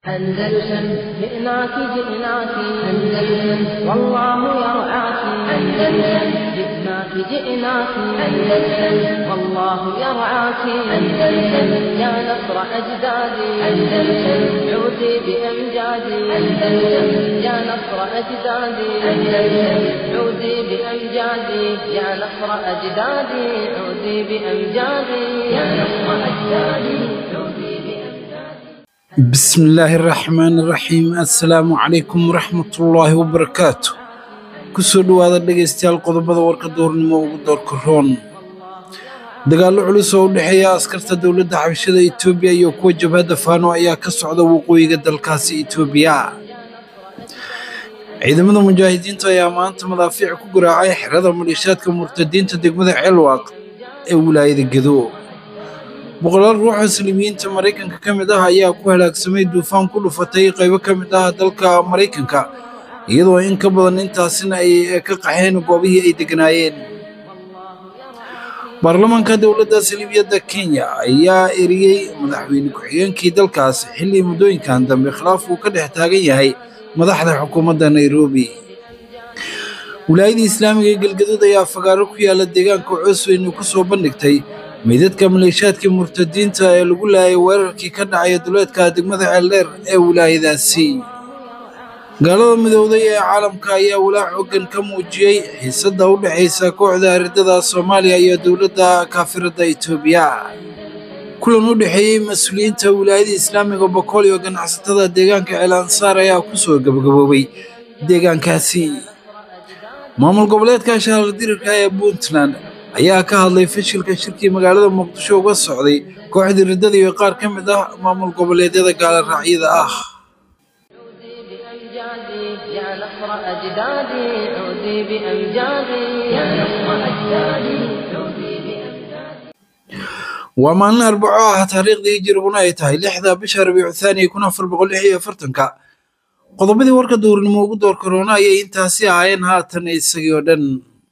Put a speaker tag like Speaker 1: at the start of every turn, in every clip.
Speaker 1: أندلسن جئناك جئناك أندلسن والله يرعاك أندلسن جئناك جئناك أندلسن والله يرعاك أندلسن يا نصر أجدادي أندلسن عودي بأمجادي أندلسن يا نصر أجدادي أندلسن عودي بأمجادي يا نصر أجدادي عودي بأمجادي يا نصر أجدادي عودي بأمجادي
Speaker 2: بسم الله الرحمن الرحيم assalaamu calaykum waraxmatullaahi wabarakaatu kusoo dhowaada dhegaystayaal qodobada warka doornimo ugu doorka roon dagaallo culus oo u dhexeeya askarta dowladda xabashada etoobiya iyo kuwa jabhadda faano ayaa ka socda waqooyiga dalkaasi etoobiya ciidamada mujaahidiinta ayaa maanta madaafiic ku garaacay xerada maliishaadka murtadiinta degmada ceelwaaq ee wilaayada gedo boqolaal ruux muslimiinta maraykanka ka mid ah ayaa ku halaagsamay duufaan ku dhufatay qaybo ka mid ah dalka maraykanka iyadoo in ka badan intaasina ay ka qaxeen goobihii ay degganaayeen baarlamaanka dowladda saliibiyadda kenya ayaa eriyey madaxweyne ku-xigeenkii dalkaas xilli muddooyinkan dambe khilaaf uu ka dhex taagan yahay madaxda xukuumadda nairobi wilaayada islaamiga ee galgaduud ayaa fagaaro ku yaala deegaanka coosweyne ku soo bandhigtay meydadka maleeshaadkii murtadiinta ee lagu laayay weerarkii ka dhacaya duleedka degmada ceeldheer ee wilaayadaasi gaalada midowday ee caalamka ayaa walaac xooggan ka muujiyey xiisadda u dhexaysa kooxda aridada soomaaliya iyo dowladda kaafiradda etoobiya kulan u dhexeeyey mas-uuliyiinta wilaayada islaamiga bokool iyo ganacsatada deegaanka ceel ansaar ayaa ku soo gabagaboobay deegaankaasi maamul goboleedka shahardirirka ee puntland ayaa ka hadlay fashilka shirkii magaalada muqdisho uga socday kooxdii riddada iyo qaar ka mid ah maamul goboleedyada gaala raacyada ah
Speaker 1: عودي بأمجادي يا نصر أجدادي عودي بأمجادي يا نصر أجدادي عودي بأمجادي
Speaker 2: waa maalin arbaco ah taariikhdii hijiriguna ay tahay lixda bisha rabiicu thaani kun afar boqol lix iyo afartanka qodobadii warka duurnimo ugu door karoona ayay intaasi ahaayeen haatan isagii oo dhan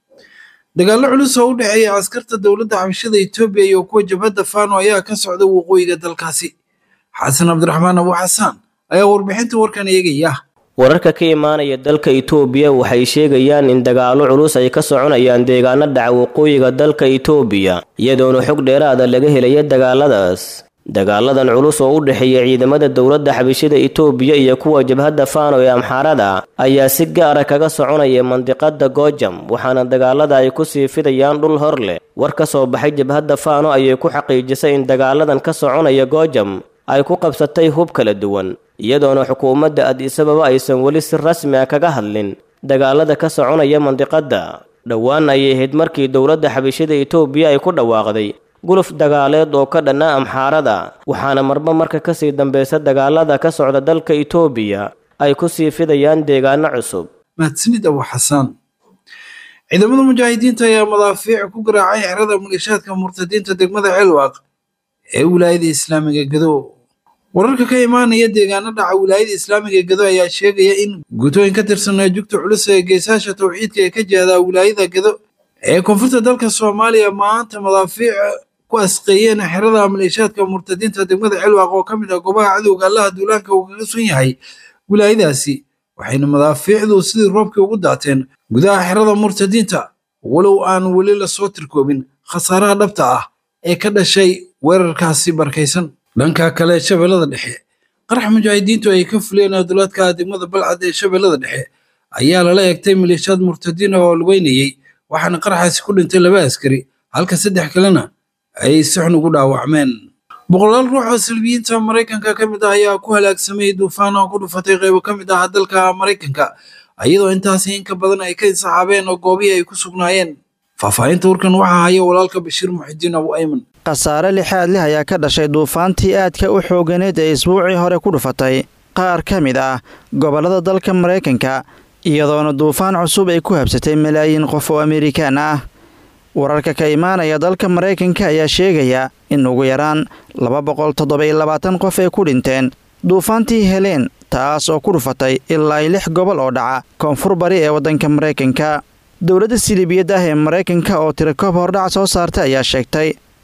Speaker 2: dagaallo culus oo u dhexeeya askarta dowladda xabashada etoobiya iyo kuwa jabhadda faano ayaa ka socda waqooyiga dalkaasi xasan cabdiraxmaan abu xasaan ayaa warbixinta warkan eegaya
Speaker 3: wararka ka imaanaya dalka itoobiya waxay sheegayaan in dagaallo culus ay ka soconayaan deegaano dhaca waqooyiga dalka itoobiya iyadoona xog dheeraada laga helaya dagaaladaas dagaaladan culus oo u dhexeeya ciidamada dowladda xabashada itoobiya iyo kuwa jabhadda faano ee amxaarada ayaa si gaara kaga soconaya mandiqada goojam waxaana dagaalada ay ku sii fidayaan dhul hor leh war ka soo baxay jabhadda faano ayay ku xaqiijisay in dagaaladan ka soconaya goojam ay ku qabsatay hub kala duwan iyadoona xukuumadda adisababa aysan weli si rasmi ah kaga hadlin dagaalada ka soconaya mandiqadda dhowaan ayay ahayd markii dowladda xabashada itoobiya ay ku dhawaaqday guluf dagaaleed oo ka dhanna amxaarada waxaana marba marka kasii dambeysa dagaalada ka socda dalka itoobiya ay ku sii fidayaan deegaano cusub
Speaker 2: mahadsanid abu xasaan ciidamada mujaahidiinta ayaa madaafiic ku garaacay xerada maleeshaadka murtadiinta degmada ceelwaaq ee wilaayada islaamiga gedo wararka ka imaanaya deegaano dhaca wilaayada islaamiga gedo ayaa sheegaya in guutooyin ka tirsanaa jugta culus ee geesaasha towxiidka ee ka jihda wilaayada gedo ee koonfurta dalka soomaaliya maanta madaafiic ku asqeeyeen xerada maleeshaadka murtadiinta degmada celwaaq oo ka mid ah goobaha cadowga allaha duulaanka uu kaga sun yahay wilaayadaasi waxayna madaafiicdu sidii roobkii ugu daateen gudaha xerada murtadiinta walow aan weli lasoo tirkoobin khasaaraha dhabta ah ee ka dhashay weerarkaasi barkaysan dhanka kale shabeellada dhexe qarax mujaahidiintu ay ka fuleen adulaadka degmada balcad ee shabeellada dhexe ayaa lala eegtay maleeshaad murtadiin oo lugeynayey waxaana qaraxaasi ku dhintay laba askari halka saddex kalena ay si xun ugu dhaawacmeen boqolaal ruux oo salbiyiinta maraykanka ka mid ah ayaa ku halaagsamay duufaan oo ku dhufatay qaybo ka mid ah dalka maraykanka iyadoo intaasi in ka badan ay ka insaxaabeen oo goobihii ay ku sugnaayeen faahfaahinta warkan waxaa haya walaalka bashiir muxidiin abu ayman
Speaker 4: khasaare lixaad leh ayaa ka dhashay duufaantii aadka u xooganeed ee isbuucii hore ku dhufatay qaar ka mid ah gobollada dalka maraykanka iyadoona duufaan cusub ay ku habsatay malaayiin qof oo amerikaan ah wararka ka imaanaya dalka maraykanka ayaa sheegaya in ugu yaraan laba boqol toddoba-iyo labaatan qof ay ku dhinteen duufaantii heleen taas oo ku dhufatay ilaa i lix gobol oo dhaca koonfur bari ee waddanka maraykanka dowladda siliibiyad ah ee maraykanka oo tirakoob hordhac soo saartay ayaa sheegtay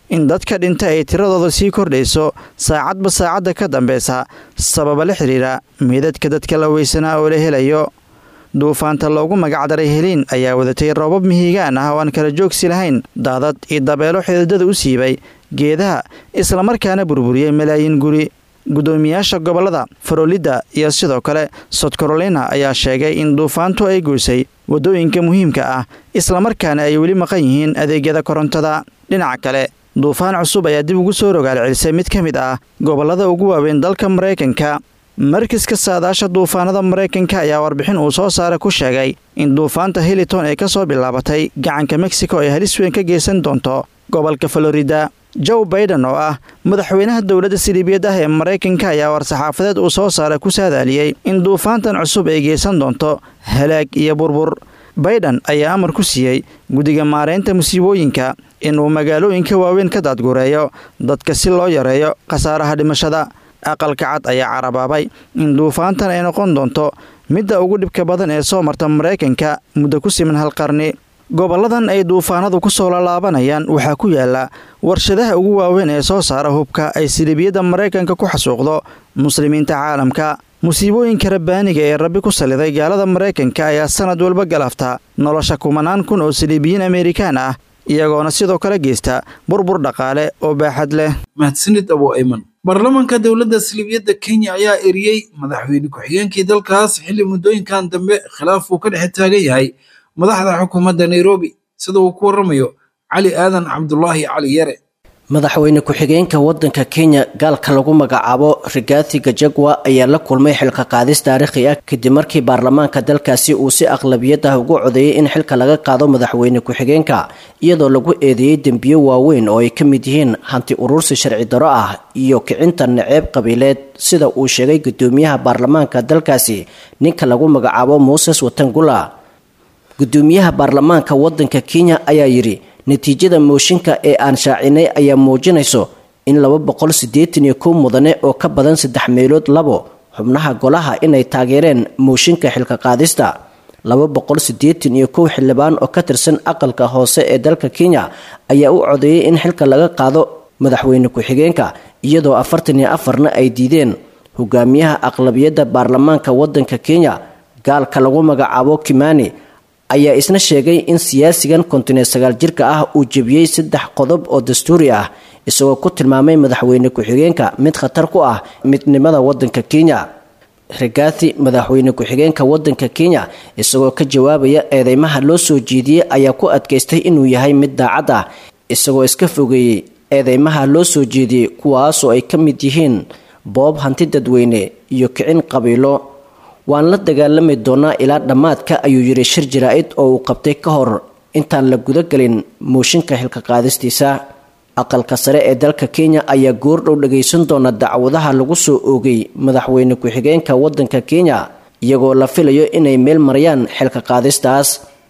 Speaker 4: in dadka dhinta ay tiradooda sii kordhayso saacadba saacadda ka dambeysa sababa la xidhiira meydadka dadka la weysanaa oo la helayo duufaanta loogu magacdaray heliin ayaa wadatay roobab mihigaan ah oo aan kala joogsi lahayn daadad iyo dabeelo xididada u siibay geedaha islamarkaana burburiyey malaayiin guri guddoomiyaasha gobollada farolidda iyo sidoo kale sod carolina ayaa sheegay in duufaantu ay goysay waddooyinka muhiimka ah islamarkaana ay weli maqan yihiin adeegyada korontada dhinaca kale duufaan cusub ayaa dib ugu soo rogaal celisay mid ka mid ah gobollada ugu waaweyn dalka maraykanka markiska saadaasha duufaanada maraykanka ayaa warbixin uu soo saaray ku sheegay in duufaanta hiliton ay ka soo bilaabatay gacanka mexico ay halis weyn ka geysan doonto gobolka florida joe baiden oo ah madaxweynaha dowladda siliibiyad ah ee maraykanka ayaa war-saxaafadeed uu soo saaray ku saadaaliyey in duufaantan cusub ay geysan doonto halaag iyo burbur baiden ayaa amar ku siiyey guddiga maareynta musiibooyinka inuu magaalooyinka waaweyn ka daadgureeyo dadka si loo yareeyo khasaaraha dhimashada aqalka cad ayaa carabaabay in duufaantan ay noqon doonto midda ugu dhibka badan ee soo marta maraykanka muddo ku siman hal qarni gobolladan ay duufaanadu ku soo lalaabanayaan waxaa ku yaala warshadaha ugu waaweyn ee soo saara hubka ay silibiyadda maraykanka ku xasuuqdo muslimiinta caalamka musiibooyinka rabbaaniga ee rabbi ku saliday gaalada maraykanka ayaa sanad walba galafta nolosha kumanaan kun oo siliibiyiin amerikaan ah iyagoona sidoo kale geysta burbur dhaqaale oo baaxad leh
Speaker 2: mahadsanid abo ayman baarlamaanka dowladda siliibiyadda kenya ayaa eriyey madaxweyne ku-xigeenkii dalkaas xilli muddooyinkan dambe khilaaf uu ka dhexe taagan yahay madaxda xukuumadda nairobi sida uu ku warramayo cali aadan cabdulaahi cali yare
Speaker 5: madaxweyne ku-xigeenka wadanka kenya gaalka lagu magacaabo rigathi gajagwa ayaa la kulmay xilka qaadis taariikhi ah kadib markii baarlamaanka dalkaasi uu si aqlabiyad ah ugu codeeyey in xilka laga qaado madaxweyne ku-xigeenka iyadoo lagu eedeeyey dembiyo waaweyn oo ay ka mid yihiin hanti urursi sharci daro ah iyo kicinta naceeb qabiileed sida uu sheegay gudoomiyaha baarlamaanka dalkaasi ninka lagu magacaabo muses watangula gudoomiyaha baarlamaanka wadanka kenya ayaa yidhi natiijada mooshinka ee aan shaacinay ayaa muujinayso in laba boqol siddeetan iyo kow mudane oo ka badan saddex meelood labo xubnaha golaha inay taageereen mooshinka xilka qaadista laba boqol siddeetan iyo kow xildhibaan oo ka tirsan aqalka hoose ee dalka kenya ayaa u codeeyey in xilka laga qaado madaxweyne ku-xigeenka iyadoo afartan iyo afarna ay diideen hogaamiyaha aqlabiyadda baarlamaanka wadanka kenya gaalka lagu magacaabo kimani ayaa isna sheegay in siyaasigan kontineed sagaal jirka ah uu jebiyey saddex qodob oo dastuuri ah isagoo ku tilmaamay madaxweyne ku-xigeenka mid khatar ku ah midnimada wadanka kenya rigathi madaxweyne ku-xigeenka wadanka kenya isagoo ka jawaabaya eedeymaha loo soo jeediyey ayaa ku adkaystay inuu yahay mid daacad ah isagoo iska fogeeyey eedeymaha loo soo jeediyey kuwaasoo ay ka mid yihiin boob hanti dadweyne iyo kicin qabiilo waan la dagaalami doonaa ilaa dhammaadka ayuu yidhi shir jaraa-id oo uu qabtay ka hor intaan la gudagelin mooshinka xilka qaadistiisa aqalka sare ee dalka kenya ayaa goordhow dhagaysan doona dacwadaha lagu soo oogay madaxweyne ku-xigeenka wadanka kenya iyagoo la filayo inay meel marayaan xilka qaadistaas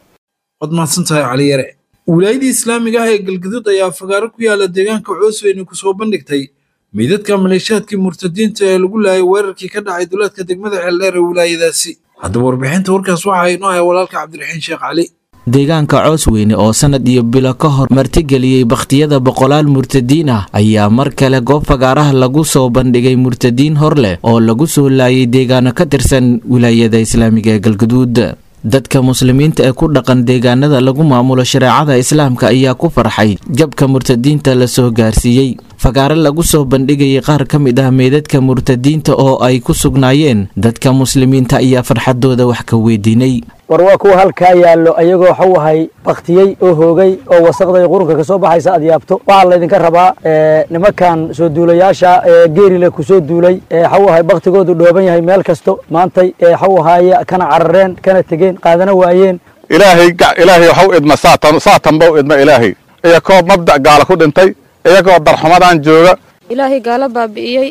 Speaker 2: waad mahadsantahay cali yare wilaayadii islaamiga ah ee galgaduud ayaa fagaaro ku yaala deegaanka coosweyne kusoo bandhigtay meydadka maleeshaadkii murtadiinta ee lagu laayay weerarkii ka dhacay duleedka degmada xeeldheer ee wilaayadaasi haddaba warbixinta warkaas waxa inoo haya walaalka cabdiraxiin sheekh cali
Speaker 6: deegaanka coosweyne oo sanad iyo bilo ka hor martigeliyey bakhtiyada boqolaal murtadiin ah ayaa mar kale goob fagaaraha lagu soo bandhigay murtadiin hor leh oo lagu soo laayay deegaano ka tirsan wilaayada islaamiga ee galgaduud dadka muslimiinta ee ku dhaqan deegaanada lagu maamulo shareecada islaamka ayaa ku farxay jabka murtadiinta la soo gaarsiiyey fagaare lagu soo bandhigayay qaar ka mid ah meydadka murtadiinta oo ay ku sugnaayeen dadka muslimiinta ayaa farxadooda wax ka weydiinay
Speaker 7: war waa kuwa halkaa yaallo ayagoo waxuu ahay baktiyey oo hoogay oo wasaqday qurunka ka soo baxaysa aad yaabto waxaa laydinka rabaa nimankan soo duulayaasha geerile ku soo duulay waxuu ahay baktigoodu dhooban yahay meel kasto maantay waxuu ahaaye kana carareen kana tegeen qaadana waayeen
Speaker 8: ilaahay ilaahay waxu idma saatan saatanbau idma ilaahay iyakoo mabda' gaala ku dhintay iyagoo darxumadan jooga
Speaker 9: ilaahay gaala baabi'iyey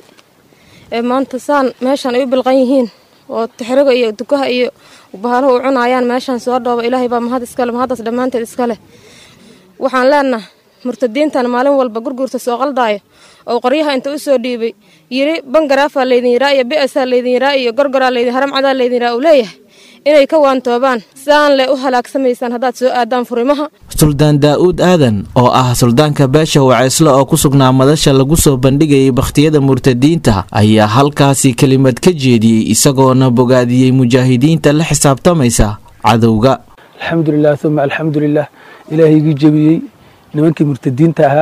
Speaker 9: ee maanta saan meeshan ay u bilqan yihiin oo tixriga iyo dukaha iyo bahalaha u cunaayaan meeshaan soo dhooba ilaahay baa mahad iskale mahaddaas dhammaanteed iskale waxaan leenaha murtadiintan maalin walba gurguurta soo qaldaayo oo qoryaha inta u soo dhiibay yiri bangaraafaa laydin yiraa iyo bi'asaa laydin yiraa iyo gorgoraa laydin haramcadaa laydin yiraa uu leeyahay inay ka waantoobaan saan le u halaagsamaysaan haddaad soo aadaan furimaha
Speaker 6: suldaan daa'uud aadan oo ah suldaanka beesha waceysle oo ku sugnaa madasha lagu soo bandhigayay bakhtiyada murtadiinta ayaa halkaasi kelimad ka jeediyey isagoona bogaadiyey mujaahidiinta la xisaabtamaysa cadowga
Speaker 10: alxamdulilah uma alxamdulilah ilaahaygi jebiyey nimankii murtadiinta ahaa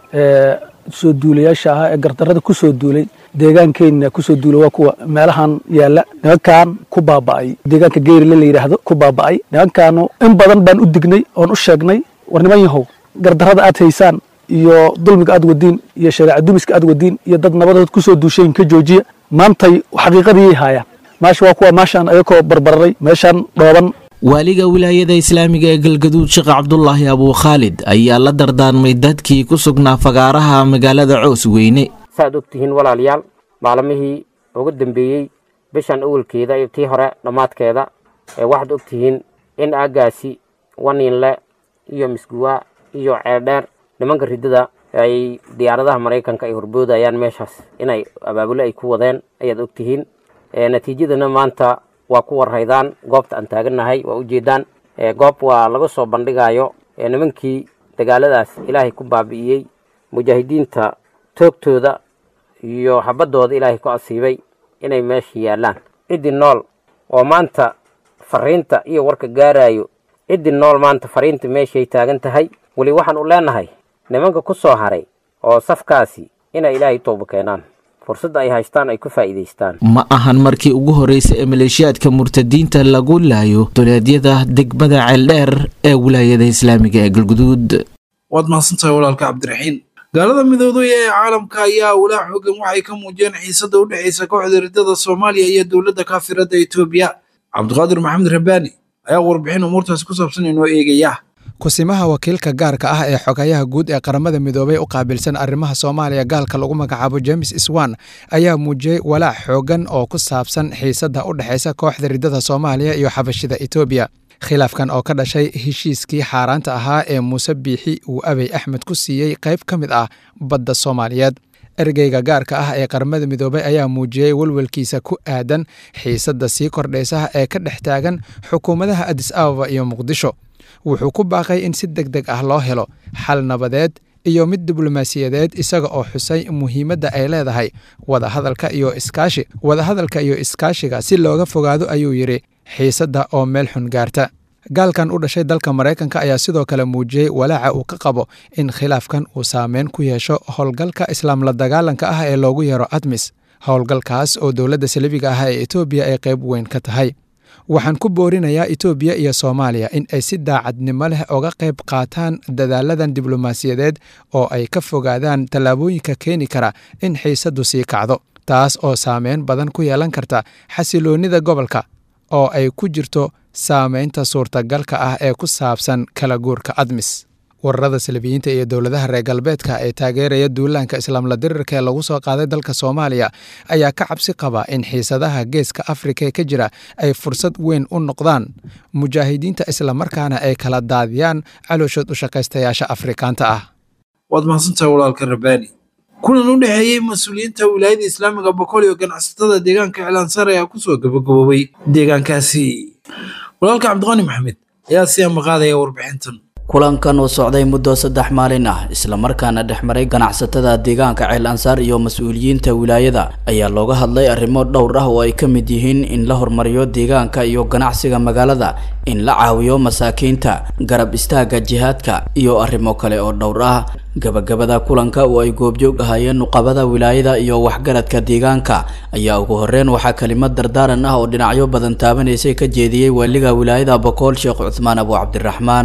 Speaker 10: ee soo duulayaasha ahaa ee gardarada ku soo duulay deegaankeenna kusoo duula waa kuwa meelahan yaalla nimankan ku baaba'ay deegaanka geyrile la yidhaahdo ku baaba'ay nimankaanu in badan baan u dignay oon u sheegnay war niman yahow gardarada aad haysaan iyo dulmiga aad wadiin iyo shareeca dumiska aad wadiin iyo dad nabadood kusoo duushayin ka joojiya maantay xaqiiqadiyay haayaan maasha waa kuwa maashaan ayakoo barbararay meeshaan dhooban
Speaker 6: waaliga wilaayada islaamiga ee galgaduud sheekh cabdulaahi abuu khaalid ayaa la dardaarmay dadkii ku sugnaa fagaaraha magaalada coos weyne
Speaker 11: saaad og tihiin walaalayaal maalmihii ugu dambeeyey bishan awalkeeda iyo tii hore dhammaadkeeda ee waxaad og tihiin in aaggaasi waniinle iyo misguwa iyo ceeldheer nimanka riddada ay diyaaradaha maraykanka ay horboodayaan meeshaas inay abaabule ay ku wadeen ayaad og tihiin natiijadana maanta waa ku warhaydaan goobta aan taagannahay waa ujeedaan goob waa laga soo bandhigayo nimankii dagaaladaas ilaahay ku baabi'iyey mujaahidiinta toogtooda iyo xabaddooda ilaahay ku asiibay inay meesha yaallaan ciddii nool oo maanta fariinta iyo warka gaarayo ciddii nool maanta fariinta meeshay taagan tahay weli waxaan u leenahay nimanka ku soo haray oo safkaasi inay ilaahay tooba keenaan fursadda ay haystaan ay ku faa'iidaystaan
Speaker 6: ma ahan markii ugu horreysay ee maleeshiyaadka murtadiinta lagu laayo duleedyada degmada ceeldheer ee wilaayada islaamiga ee galguduud
Speaker 2: waad mahadsantahay walaalka cabdiraxiin gaalada midoobay ee caalamka ayaa walaa xoogan waxay ka muujiyeen xiisada u dhexaysa kooxda riddada soomaaliya iyo dowladda kaafirada etoobiya cabdiqaadir maxamed rabbaani ayaa warbixin umuurtaasi ku saabsan inoo eegaya
Speaker 12: kusimaha wakiilka gaarka ah ee xogayaha guud ee qaramada midoobay u qaabilsan arrimaha soomaaliya gaalka lagu magacaabo james iswan ayaa muujiyey walaac xoogan oo ku saabsan xiisadda u dhexaysa kooxda riddada soomaaliya iyo xabashida etoobiya khilaafkan oo ka dhashay heshiiskii xaaraanta ahaa ee muuse biixi uu abey axmed ku siiyey qayb ka mid ah badda soomaaliyeed ergeyga gaarka ah ee qaramada midoobay ayaa muujiyey welwelkiisa ku aadan xiisadda sii kordhaysa ee ka dhex taagan xukuumadaha adis ababa iyo muqdisho wuxuu ku baaqay in si deg deg ah loo helo xal nabadeed iyo mid diblomaasiyadeed isaga oo xusay muhiimadda ay leedahay wadahadalka iyo iskaashi wadahadalka iyo iskaashiga si looga fogaado ayuu yidhi xiisadda oo meel xun gaarta gaalkan u dhashay dalka maraykanka ayaa sidoo kale muujiyey walaaca uu ka qabo in khilaafkan uu saameyn ku yeesho howlgalka islaam la dagaalanka ah ee loogu yeero admis howlgalkaas oo dowladda salibiga ah ee etoobiya ay qayb weyn ka tahay waxaan ku boorinayaa etoobiya iyo soomaaliya in ay si daacadnimo leh oga qayb qaataan dadaaladan diblomaasiyadeed oo ay ka fogaadaan tallaabooyinka keeni kara in xiisaddu sii kacdo taas oo saameyn badan ku yeelan karta xasiloonnida gobolka oo ay ku jirto saameynta suurtagalka ah ee ku saabsan kala guurka admis wararada salabiyiinta iyo dowladaha reer galbeedka ee taageeraya duulaanka islaamla dirirka ee lagu soo qaaday dalka soomaaliya ayaa ka cabsi qaba in xiisadaha geeska afrika ee ka jira ay fursad weyn u noqdaan mujaahidiinta islamarkaana ay kala daadiyaan calooshood u shaqaystayaasha afrikaanta ah
Speaker 2: waad mahadsantahay walaalka rabbaani kulan u dhexeeyey mas-uuliyiinta wilaayada islaamiga boqol iyo ganacsatada deegaanka cilaansaar ayaa kusoo gabagaboobay deegaankaasi walaalka cabdiqani maxamed ayaa si amaqaadaya warbixintan
Speaker 13: kulankan oo socday muddo saddex maalin ah islamarkaana dhexmaray ganacsatada deegaanka ceel ansaar iyo mas-uuliyiinta wilaayada ayaa looga hadlay arrimo dhowr ah oo ay ka mid yihiin in la horumariyo deegaanka iyo ganacsiga magaalada in la caawiyo masaakiinta garab istaaga jihaadka iyo arrimo kale oo dhowr ah gabagabada kulanka oo ay goobjoog ahaayeen nuqabada wilaayada iyo waxgaradka deegaanka ayaa ugu horeyn waxaa kelimad dardaaran ah oo dhinacyo badan taabanaysay ka jeediyey waaliga wilaayada bokool sheekh cuthmaan abu cabdiraxmaan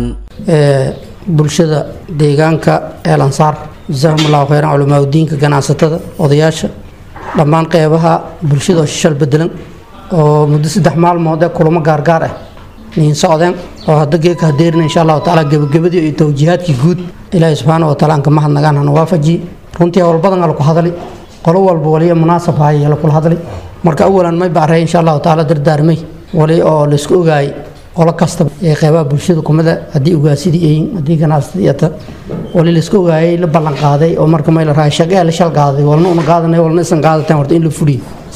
Speaker 14: bulshada deegaanka eel ansaar jasaahum allahu kheyran culamaauddiinka ganacsatada odayaasha dhammaan qeybaha bulshada oo shishal bedelan oo muddo saddex maalmood ee kulamo gaargaar ah niin socdeen oo hadda geeka hadeerina insha allahu tacaala gebagabadii iyo towjihaadkii guud ilaahi subxaana wa taala aan ka mahadnagaan hana waafajiye runtii hawl badan ala ku hadali qolo walba waliya munaasab haya la kula hadlay marka awalan may bacrey insha allahu tacaala dardaarmay wali oo laisku ogaayay qolo kastaba ee qeybaha bulshada kumida haddii ugaasidii eyin haddii ganacsadii ata wali laisku ogaayay la ballan qaaday oo marka may la rahay shaqee la shal qaaday walna una qaadanay walna isan qaadateen horta in la fuliyo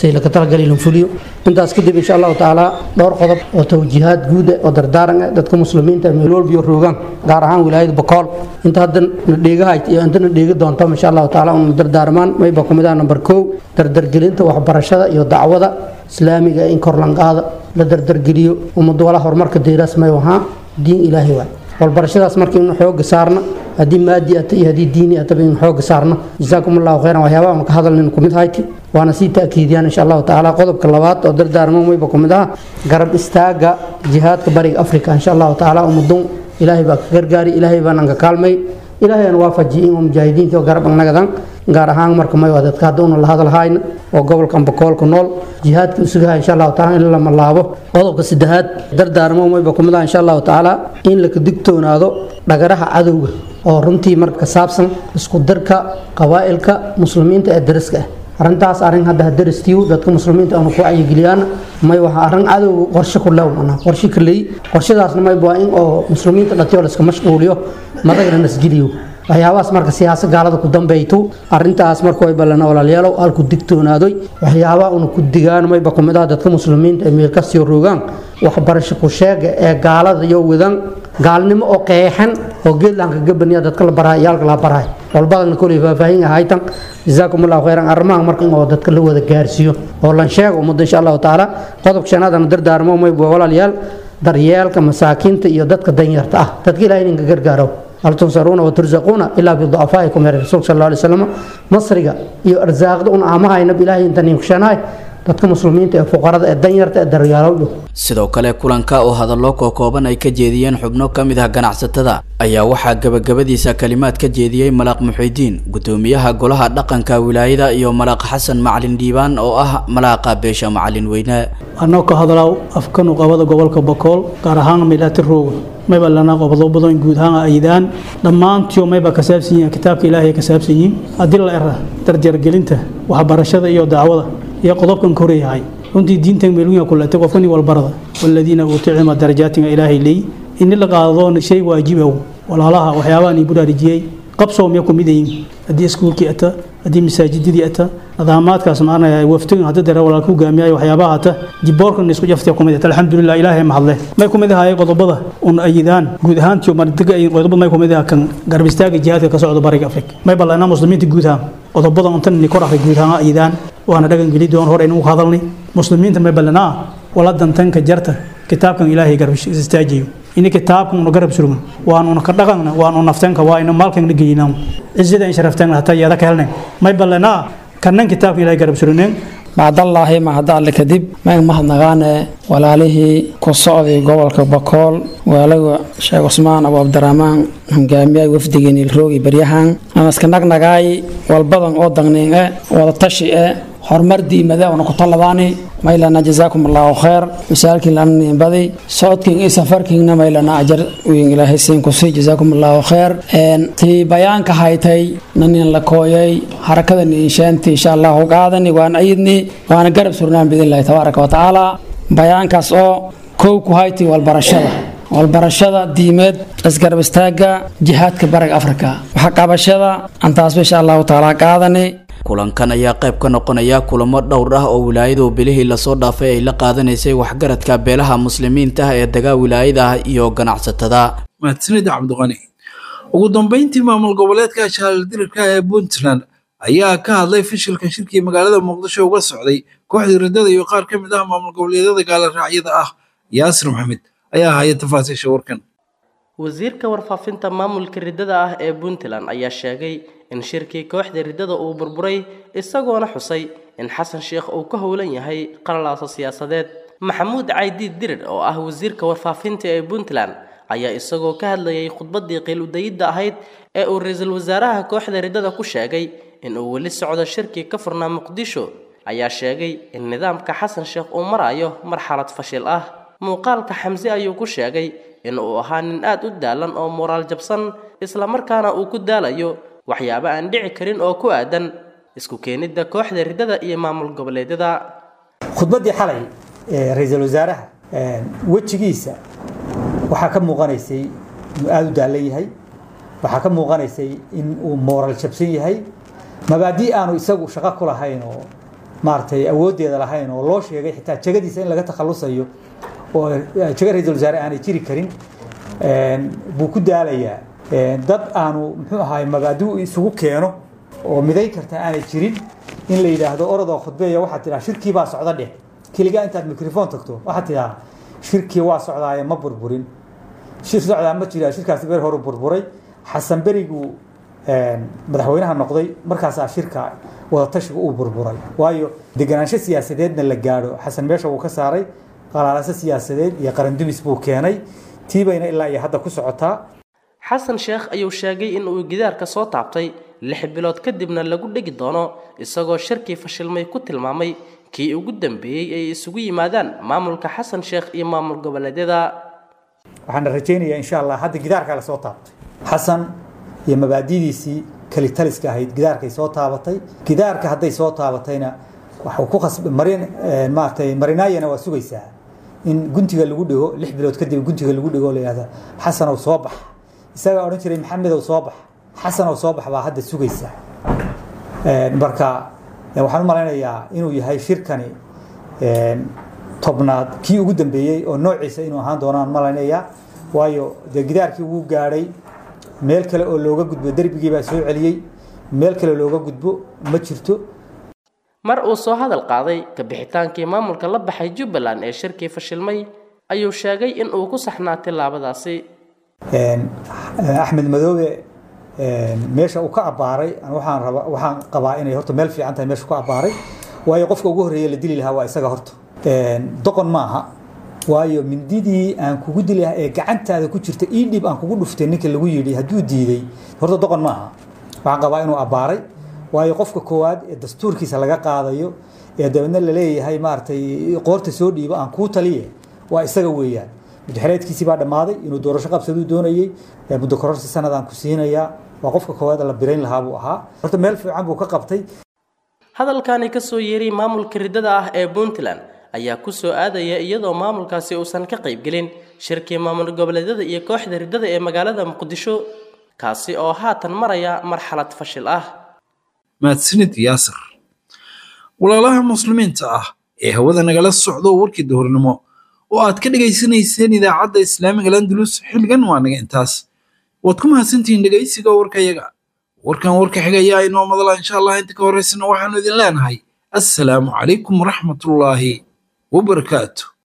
Speaker 14: si laka talagal ilin fuliyo intaas kadib insha allahu tacaala dhowr qodob oo tawjiihaad guud ah oo dardaaran ah dadka muslimiinta meel walbiyo roogaan gaar ahaan wilaayada bokool inta hadda na dheegahayd iyo inta na dheegi doonto insha allahu tacaala una dardaarmaan mayba kumid ah number kow dardargelinta waxbarashada iyo dacwada islaamiga in kor lanqaada la dardargeliyo ummadu wala horumarka deeraas may wahaa diin ilaahay waay walbarashadaas marka inu xooga saarna haddii maadi ata iyo haddii diini ataba inu xooga saarna jasaakum allahu khayran waxyaabaha maka hadalnin kumid hayti waana sii ta'kiidiyaan insha allahu tacaala qodobka labaad oo dardaarmo mayba kumid ah garab istaaga jihaadka bariga afrika insha allahu tacaala ummadun ilaahay baa ka gargaari ilaahay baan anka kaalmay ilaahay aan waafajiye in mujaahidiinta oo garab annagadan gaar ahaan marka may waa dadka hadda una la hadalhayna oo gobolka ambakoolka nool jihaadka usugaha insha allahu taala in lama laabo qodobka saddexaad dardaarmo mayba kumid ah insha allahu tacaala in laka digtoonaado dhagaraha cadowga oo runtii marka ka saabsan isku darka qabaa'ilka muslimiinta ee dariska ah arrintaas arrin hadda hadaristiiw dadka muslimiinta aanu ku wacyigeliyaan may waxa arrin cadowga qorshe ku lew mana qorshe ka leey qorshadaasna may waa in oo muslimiinta dhatiyo la iska mashquuliyo madagna nasgeliyo waxyaabahaas marka siyaasa gaalada ku dambayto arintaas marka way ballan walaalayaalow halku digtoonaadoy waxyaabaha una ku digaan mayba kumid ah dadka muslimiinta ee meel kastiyo roogaan waxbarasho ku sheega ee gaalada iyo wadan gaalnimo oo qeexan oo geedlanka gabaniya dadka la baraay iyaalka la baraay walbadana koley faahfaahin ahaytan jazaakum allahu khayran arrimaha marka in oo dadka la wada gaarsiiyo oo lan sheego ummadda insha allahu tacaala qodobka shanaadana dardaarmo mayba walaalayaal daryeelka masaakiinta iyo dadka danyarta ah dadka ilahay ninka gargaaro hal tunsaruuna waturzaquuna ilaa biducafaa'ikum yar rasuulka sal alla alay wasalam masriga iyo arsaaqda un aamahaynab ilaahay inta ninkushanahay dadka muslimiinta ee fuqarada ee danyarta ee daryaalow
Speaker 13: sidoo kale kulanka oo hadallo kookooban ay ka jeediyeen xubno ka mid ah ganacsatada ayaa waxaa gabagabadiisa kalimaad ka jeediyey malaaq muxidiin gudoomiyaha golaha dhaqanka wilaayada iyo malaaq xasan macalin dhiibaan oo ah malaaqa beesha macalin weyne
Speaker 15: anoo ka hadlaaw afkanu qabada gobolka bokool gaar ahaan meelaati rooga mayba lana qobdo badan guud ahaan aydaan dhammaantiyo mayba ka saabsan yihiin kitaabka ilaahay ka saabsan yihiin haddii la era darjargelinta waxbarashada iyo dacwada iyo qodobkan ka horyahay runtii diintan meelwiya kulatay qofkani walbarada waladiina uutuu cilma darajaatinga ilaahay leey ini la qaado shay waajibow walaalaha waxyaabahan ii buraarujiyey qabsoo miya ku midayin haddii iskuulkii ata haddii masaajidadii ata nidaamaadkaas maanaya waftigin hadda dare walaalka hogaamiyayo waxyaabaha ata jiboorkan isku jaftay kumid ata alxamdulilah ilaahay mahadle may kumid ahaayeen qodobada un ayidaan guud ahaantii mardiga qodobada may kumid aha kan garab istaaga jihaadka ka socda bariga afrika may ballanaa muslimiinta guud ahaan qodobada untan ni kor akhri guud ahaan ayidaan waana dhagan geli doon hore inuu hadalnay muslimiinta may ballanaa wala dantanka jarta kitaabkan ilaahay garab istaajiyo ini kitaabkan una garab surugn waanuna ka dhaqanna waanu nafteenka waa ina maalkana geynaa cizada in sharafteen hataa yeeda ka helnay may ballanaa kannan kitaabka ilaahay garab surugneen
Speaker 16: bacdallaahi mahadalle kadib mayn mahadnaqaane walaalihii ku socday gobolka bakool waalaga sheekh cusmaan abu cabdiraxmaan hogaamiyay wafdigeen ilroogi baryahan amaska nagnagaay walbadan oo dagnin e wada tashi e horumar diimada una ku taladaani maylana jazaakum allahu khayr misaalkiin lana badi socodkiin iyo safarkiinna maylana ajar wiin ilaahay siin ku sii jazaakum allahu khayr tii bayaanka haytay nanin la kooyay harakada niinshaanti insha allahu qaadani waan ayidni waana garab surnaan biidnillahi tabaaraka wa tacaala bayaankaas oo kow ku haytay walbarashada walbarashada diimeed isgarab istaaga jihaadka bariga afrika waxa qabashada antaasba insha allahu tacaala qaadani
Speaker 13: kulankan ayaa qayb ka noqonaya kulamo dhowr ah oo wilaayadu bilihii lasoo dhaafay ay la qaadanaysay waxgaradka beelaha muslimiinta ah ee dagaa wilaayada iyo ganacsatada
Speaker 2: mahadsanida cabdiqani ugu dambeyntii maamul goboleedka shaaldirka ee puntland ayaa ka hadlay fashilka shirkii magaalada muqdisho uga socday kooxda riddada iyo qaar ka mid ah maamul goboleedyada gaala raacyada ah yaasir maxamed ayaa haya tafaasiisha warkan
Speaker 17: wasiirka warfaafinta maamulka riddada ah ee puntland ayaa sheegay in shirkii kooxda riddada uu burburay isagoona xusay in xasan sheekh uu ka howlan yahay qalalaasa siyaasadeed maxamuud caydiid dirir oo ah wasiirka warfaafinta ee puntland ayaa isagoo ka hadlayay khudbaddii qiiludayidda ahayd ee uu ra-iisul wasaaraha kooxda riddada ku sheegay in uu weli socdo shirkii ka furnaa muqdisho ayaa sheegay in nidaamka xasan sheekh uu marayo marxalad fashil ah muuqaalka xamse ayuu ku sheegay in uu ahaa nin aad u daalan oo moraal jabsan islamarkaana uu ku daalayo waxyaabo aan dhici karin oo ku aadan isku keenidda kooxda riddada iyo maamul goboleedyada
Speaker 18: khudbaddii xalay ee ra-iisul wasaaraha wejigiisa waxaa ka muuqanaysay inuu aada u daalan yahay waxaa ka muuqanaysay in uu mooral jabsan yahay mabaadii aanu isagu shaqo ku lahayn oo maaragtay awooddeeda lahayn oo loo sheegay xitaa jegadiisa in laga takhalusayo oo jego ra-iisul wasaare aanay jiri karin buu ku daalayaa dad aanu muxuu ahaay mabaadiu isugu keeno oo miday karta aanay jirin in la yidhaahdo orodoo khudbeeya waxaad tidhaha shirkii baa socda dheh keligaa intaad mikrofon tagto waxaad tidhaha shirkii waa socdaaye ma burburin shir socdaa ma jira shirkaasi ber horu burburay xasan beriguu madaxweynaha noqday markaasaa shirka wadatashiga uu burburay waayo deganaansho siyaasadeedna la gaadho xasan meesha wuu ka saaray qalaalase siyaasadeed iyo qarandumis buu keenay tiibayna ilaa iyo hadda ku socotaa
Speaker 17: xasan sheekh ayuu sheegay in uu gidaarka soo taabtay lix bilood kadibna lagu dhegi doono isagoo shirkii fashilmay ku tilmaamay kii ugu dambeeyey ay isugu yimaadaan maamulka xasan sheekh iyo maamul goboleedyada
Speaker 18: waxaana rajaynayaa insha allah hadda gidaarkaa lasoo taabtay xasan iyo mabaadidiisii kalitaliska ahayd gidaarkay soo taabatay gidaarka hadday soo taabatayna waxuu ku khasb marin maaragtay marinaayana waa sugaysaa in guntiga lagu dhigo lix bilood kadib guntiga lagu dhigo la yidhahda xasanow soo bax isagaa odhan jiray maxamedow soo bax xasanow soo bax baa hadda sugaysaa marka waxaan u malaynayaa inuu yahay shirkani tobnaad kii ugu dambeeyey oo noociisa inuu ahaan doonaan malaynayaa waayo dee gidaarkii wuu gaadhay meel kale oo looga gudbo derbigii baa soo celiyey meel kale looga gudbo ma jirto
Speaker 17: mar uu soo hadal qaaday kabixitaankii maamulka la baxay jubbaland ee shirkii fashilmay ayuu sheegay in uu ku saxnaa tillaabadaasi
Speaker 18: axmed madoobe meesha uu ka abbaaray waxaan raba waxaan qabaa inay horta meel fiican tahay meesha ku abbaaray waayo qofka ugu horreeya la dili lahaa waa isaga horta doqon maaha waayo mindidii aan kugu dili lahaa ee gacantaada ku jirta ii dhib aan kugu dhuftay ninka lagu yidhi hadduu diiday horta doqon maaha waxaan qabaa inuu abbaaray waayo qofka koowaad ee dastuurkiisa laga qaadayo ee dabeedna laleeyahay maaragtay qoorta soo dhiibo aan kuu taliye waa isaga weeyaan mudxereedkiisii baa dhammaaday inuu doorasho qabsaduu doonayey muddo kororsi sanadaan ku siinayaa waa qofka koowaad la birayn lahaa buu ahaa horta meel fiican buu ka qabtay
Speaker 17: hadalkani ka soo yeeray maamulka riddada ah ee puntland ayaa ku soo aadaya iyadoo maamulkaasi uusan ka qaybgelin shirkii maamul goboleedyada iyo kooxda riddada ee magaalada muqdisho kaasi oo haatan maraya marxalad fashil ah
Speaker 2: mahadsanid yaasir walaalaha muslimiinta ah ee hawada nagala socdo warkii duhurnimo oo aad ka dhegaysanayseen idaacadda islaamiga landulus xilligan waa naga intaas waad ku mahadsantihiin dhegaysiga warkayaga warkan warka xigayaa inoo madala insha allah inta ka horeysana waxaanu idin leenahay assalaamu calaykum waraxmatullaahi wabarakaatu